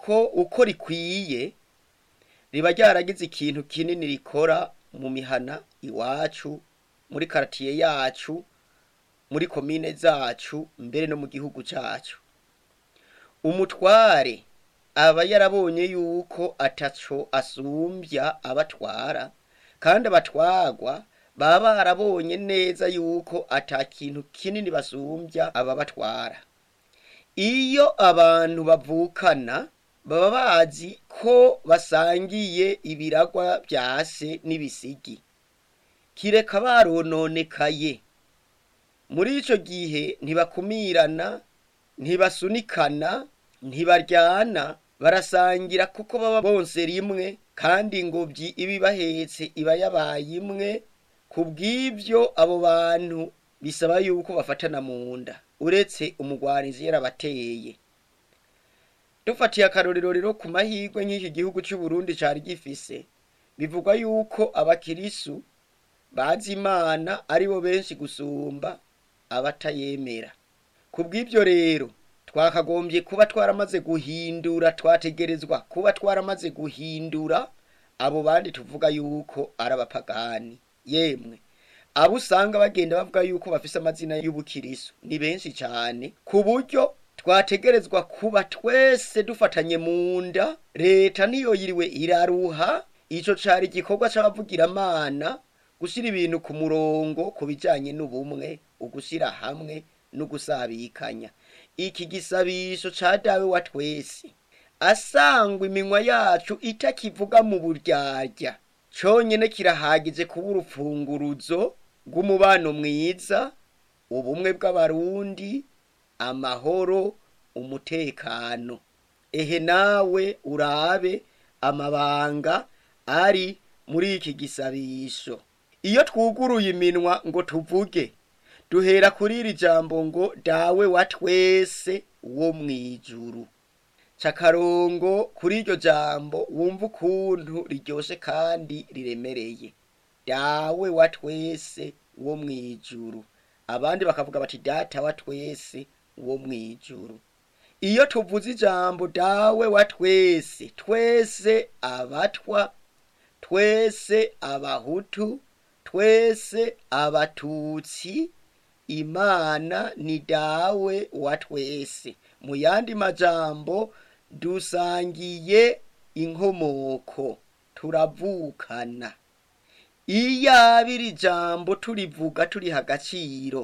ko uko rikwiye riba ryaragize ikintu kinini rikora mu mihana iwacu muri karatiye yacu muri komine zacu mbere no mu gihugu cacu umutware aba yarabonye yuko ataco asumbya abatwara kandi abatwarwa baba barabonye neza yuko ata kintu kinini basumbya ababatwara iyo abantu bavukana baba bazi ko basangiye ibiragwa vya se n'ibisigi kireka barononekaye muri ico gihe ntibakumirana ntibasunikana ntibaryana barasangira kuko baba bonse rimwe kandi ingobyi iba ibahetse iba yabaye imwe kubw'ivyo abo bantu bisaba yuko bafatana mu nda uretse umugwarizi yarabateye dufatiye akarorero rero ku mahirwe nk'iki gihugu c'uburundi cari gifise bivugwa yuko abakirisu bazi imana ari bo benshi gusumba abatayemera kubw'ivyo rero twakagombye kuba twaramaze guhindura twategerezwa kuba twaramaze guhindura abo bandi tuvuga yuko ari abapagani yemwe abo usanga bagenda bavuga yuko bafise amazina y'ubukirisu ni benshi cane ku buryo twategerezwa kuba twese dufatanye mu nda leta niyo yiriwe iraruha ico cari igikorwa c'abavugiramana gushira ibintu ku murongo ku bijanye n'ubumwe ugushira hamwe n'ugusabikanya iki gisabisho ca dawe wa twese asangwa iminwa yacu itakivuga mu buryarya conyene kirahagije kuba urufunguruzo rw'umubano mwiza ubumwe bw'abarundi amahoro umutekano ehe nawe urabe amabanga ari muri iki gisabisho iyo twuguruye iminwa ngo tuvuge duhera kuri iri jambo ngo dawe wa twese wo mwijuru cakarongo kuri iryo jambo wumva ukuntu riryoshe kandi riremereye dawe wa twese wo mwijuru abandi bakavuga bati data wa twese wo mwijuru iyo tuvuze ijambo dawe wa twese twese abatwa twese abahutu twese abatutsi imana ni dawe wa twese mu yandi majambo dusangiye inkomoko turavukana iyaba iri jambo turivuga turiha agaciro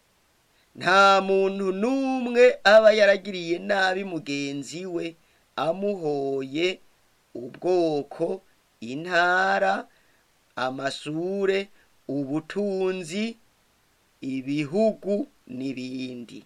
nta muntu n'umwe aba yaragiriye nabi mugenzi we amuhoye ubwoko intara amashure ubutunzi ibihugu n'ibindi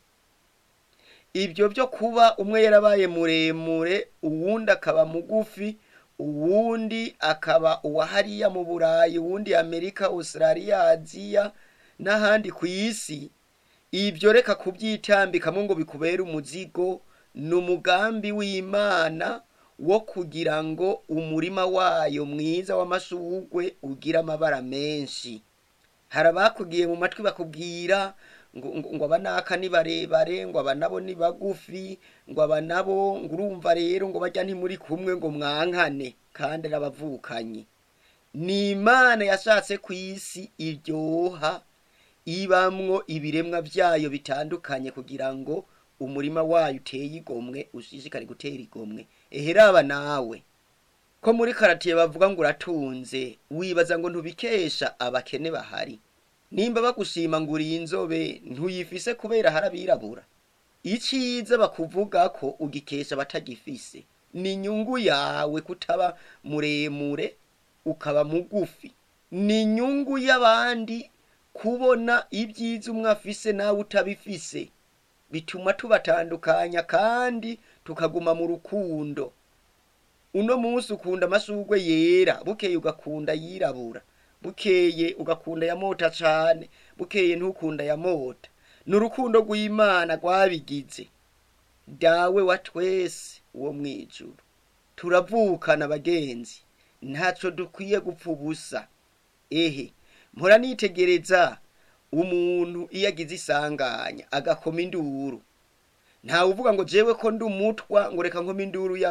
ibyo byo kuba umwe yarabaye muremure uwundi akaba mugufi uwundi akaba uwa hariya mu burayi uwundi amerika australia aziya n'ahandi ku isi ibyo reka kubyitambikamo ngo bikubere umuzigo ni umugambi w'imana wo kugira ngo umurima wayo mwiza w'amashugwe ugire amabara menshi hari abakugiye mu matwi bakubwira ngo ngo ngo aba naka ni barebare ngo aba nabo ni bagufi ngo aba nabo ngo urumva rero ngo bajya ntimuri kumwe ngo mwankane kandi arabavukanye ni imana yashatse ku isi iryoha ibamwo ibiremwa byayo bitandukanye kugira ngo umurima wayo uteye igomwe ushishikare gutera igomwe eheraba nawe ko muri karatiye bavuga ngo uratunze wibaza ngo ntubikesha abakene bahari nimba bagushima ngo uri inzobe ntuyifise kubera hari abirabura iciza bakuvuga ko ugikesha abatagifise ni inyungu yawe kutaba muremure ukaba mugufi ni inyungu y'abandi kubona ibyiza umwe afise nawe utabifise bituma tubatandukanya kandi tukaguma mu rukundo uno munsi ukunda amashurwe yera bukeye ugakunda yirabura bukeye ugakunda ya mota cane bukeye ntukunda ya mota ni urukundo rw'imana rwabigize dawe wa twese wo mwijuru turavukana bagenzi ntaco dukwiye gupfa ubusa ehe mpora nitegereza umuntu iyo agize isanganya agakoma induru ntawe uvuga ngo jewe ko ndi umutwa ngo reka nkoma induru